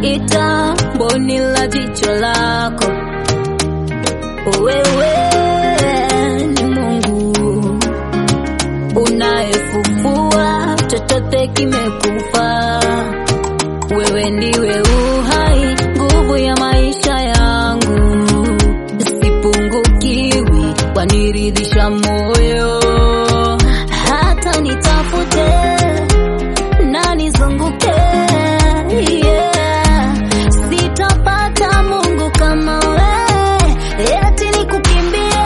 ita mboni la jicho lako. Wewe ni Mungu unayefumbua chochote kimekufa. Wewe ndiwe uhai, nguvu ya maisha yangu, sipungukiwi, waniridhisha moyo. Hata nitafute na nizunguke, yeah. sitapata Mungu kama wewe, eti nikukimbie,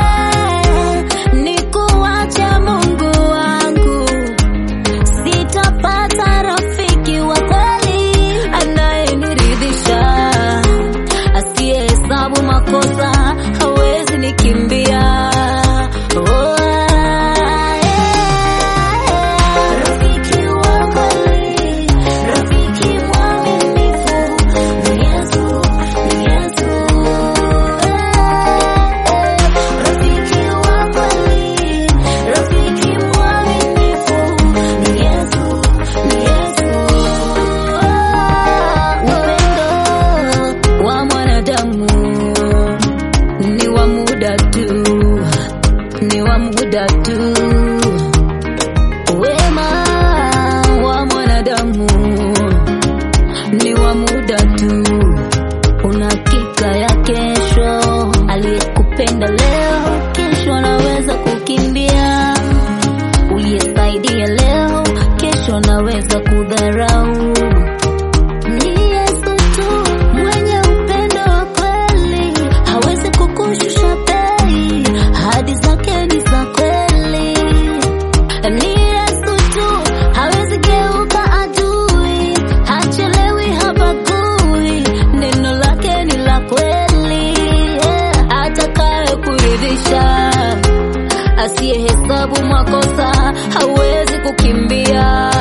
nikuache Mungu wangu sitapata rafiki wa kweli anayeniridhisha, asiyehesabu makosa, hawezi nikimbia. Oh, yeah. Rafiki wa kweli, rafiki mwaminifu, ni Yesu, ni Yesu. Eh, rafiki wa kweli, rafiki mwaminifu, ni Yesu, ni Yesu. Upendo wa mwanadamu ni wa muda tu, ni wa muda tu. Wema wa mwanadamu ni wa muda tu, una hakika ya kesho. Aliyekupenda leo, kesho anaweza kukimbia. Uliyesaidia leo, kesho anaweza kudharau. Ni Yesu tu mwenye upendo wa kweli, hawezi kukushusha bei, ahadi zake ni za kweli. Ni Yesu tu hawezi geuka adui, hachelewi, habagui, neno lake ni la kweli, yeah. atakaye kuridhisha, asiyehesabu makosa, hawezi kukimbia.